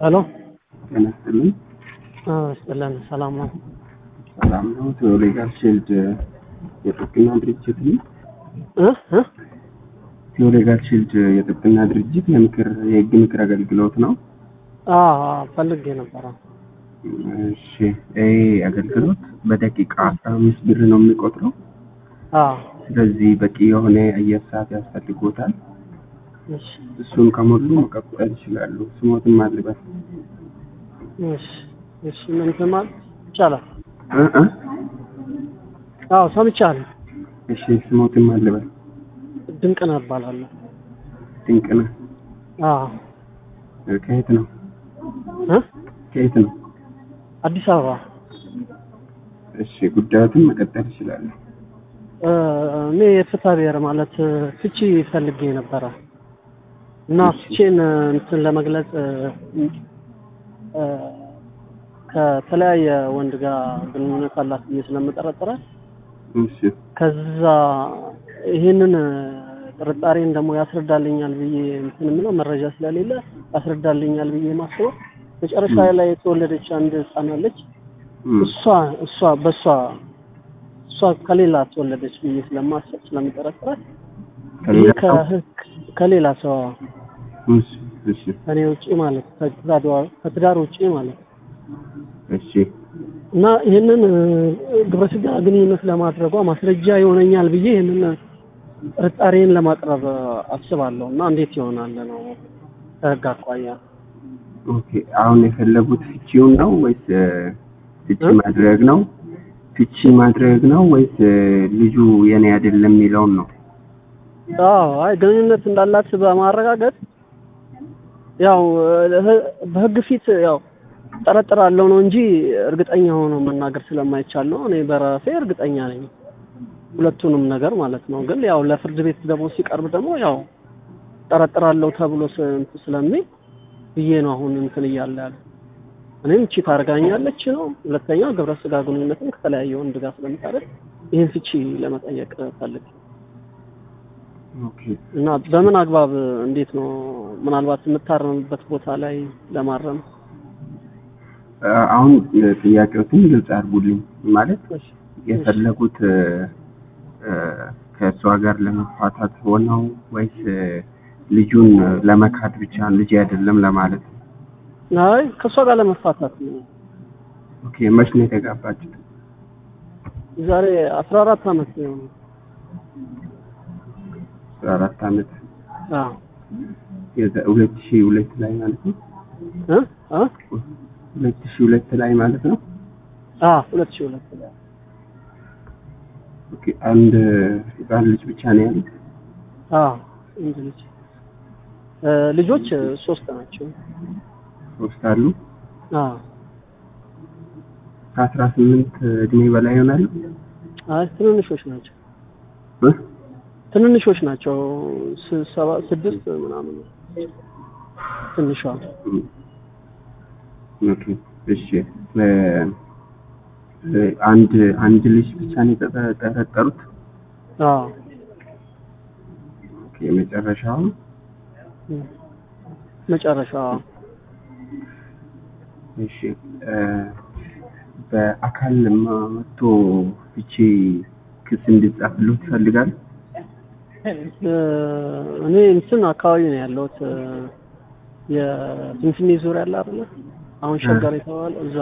ሄሎ ጤና ይስጥልኝ። ይስጥልን። ሰላም ነው? ሰላም ነው። ቴዎሌጋል ሺልድ የጥብቅና ድርጅት ነው። እ እ ቴዎሌጋል ሺልድ የጥብቅና ድርጅት የምክር የህግ ምክር አገልግሎት ነው። አዎ ፈልጌ ነበረ። እሺ ይህ አገልግሎት በደቂቃ አስራ አምስት ብር ነው የሚቆጥረው። አዎ ስለዚህ በቂ የሆነ አየር ሰዓት ያስፈልጎታል። እሺ እሱን ከሞሉ መቀጠል ይችላሉ። ስሞትን ማልበት እሺ እሺ ምን ትማል ይቻላል? እ እ አዎ ሰምቻለሁ። እሺ ስሞትን ማልበት ድንቅ ነው እባላለሁ። ድንቅ ነው። አዎ ከየት ነው? እ ከየት ነው? አዲስ አበባ እሺ ጉዳዮትን መቀጠል ይችላሉ። እ እኔ የፍትሐ ብሔር ማለት ፍቺ ፈልጌ ነበረ እና ፍቺን እንትን ለመግለጽ እ እ ከተለያየ ወንድ ጋር ግንኙነት አላት ብዬ ስለምጠረጥራት እሺ ከዛ ይህንን ጥርጣሬን ደግሞ ያስረዳልኛል ብዬ እንትን የምለው መረጃ ስለሌለ ያስረዳልኛል ብዬ ማስበው መጨረሻ ላይ የተወለደች አንድ ህፃን አለች። እም፣ እሷ እሷ በእሷ እሷ ከሌላ ተወለደች ብዬ ስለማስብ ስለምጠረጥራት ከሌላ ይህ ሰው? ከህግ ከሌላ ሰው እሺ እሺ ከኔ ውጪ ማለት ከትዳር ከትዳር ውጪ ማለት እሺ እና ይህንን ግብረ ስጋ ግንኙነት ለማድረጓ ማስረጃ ይሆነኛል ብዬ ይህንን ጥርጣሬን ለማቅረብ አስባለሁ እና እንዴት ይሆናል ነው ከህግ አኳያ ኦኬ አሁን የፈለጉት ፍቺውን ነው ወይስ እ፣ ፍቺ እ? ማድረግ ነው? ፍቺ ማድረግ ነው ወይስ እ፣ ልጁ የኔ አይደለም የሚለውን ነው? አዎ አይ ግንኙነት እንዳላት በማረጋገጥ ያው እ- በህግ ፊት ያው ጠረጥራለሁ ነው እንጂ እርግጠኛ ሆኖ መናገር ስለማይቻል ነው። እኔ በራሴ እርግጠኛ ነኝ ሁለቱንም ነገር ማለት ነው። ግን ያው ለፍርድ ቤት ደግሞ ሲቀርብ ደግሞ ያው ጠረጥራለሁ ተብሎ ስ- እንትን ስለሚል ብዬ ነው አሁን እንትን እያለ ያለ እኔም ቺት አድርጋኛለች ነው። ሁለተኛ ግብረ ስጋ ግንኙነትም ከተለያየ ወንድ ጋር ስለምታደርግ ይህን ፍቺ ለመጠየቅ ፈልግ ኦኬ እና በምን አግባብ እንዴት ነው ምናልባት የምታረምበት ቦታ ላይ ለማረም እ፣ አሁን እ፣ ጥያቄዎትን ግልጽ አድርጉልኝ። ማለት እሺ፣ የፈለጉት እ፣ እ፣ ከእሷ ጋር ለመፋታት ሆነው ወይስ እ፣ ልጁን እ፣ ለመካድ ብቻ ልጅ አይደለም ለማለት ነው? አይ ከእሷ ጋር ለመፋታት ነው። ኦኬ መች ነው የተጋባችሁት? ዛሬ አስራ አራት አመት ነው። አስራ አራት አመት አዎ የዘ- ሁለት ሺህ ሁለት ላይ ማለት ነው። እ አ ሁለት ሺህ ሁለት ላይ ማለት ነው። አ ሁለት ሺህ ሁለት ላይ ኦኬ አንድ ህፃን ልጅ ብቻ ነው ያሉት? አ እንድ ልጅ እ ልጆች ሶስት ናቸው። ሶስት አሉ። አ ከአስራ ስምንት እድሜ በላይ ይሆናሉ? አይ ትንንሾች ናቸው። እ? ትንንሾች ናቸው። ስ- ሰባ ስድስት ምናምን ትንሿ እም። ኦኬ እሺ እ፣ እ፣ አንድ አንድ ልጅ ብቻ ነው የተጠረጠሩት? አ ኦኬ መጨረሻው መጨረሻ እሺ እ፣ በአካል መጥቶ ፍቺ ክስ እንዲጻፍልዎት ይፈልጋል? እ፣ እኔ እንትን አካባቢ ነው ያለሁት እ፣ የፊንፊኔ ዙሪያ አለ አይደለ? አሁን ሸገር የተባለ እዛ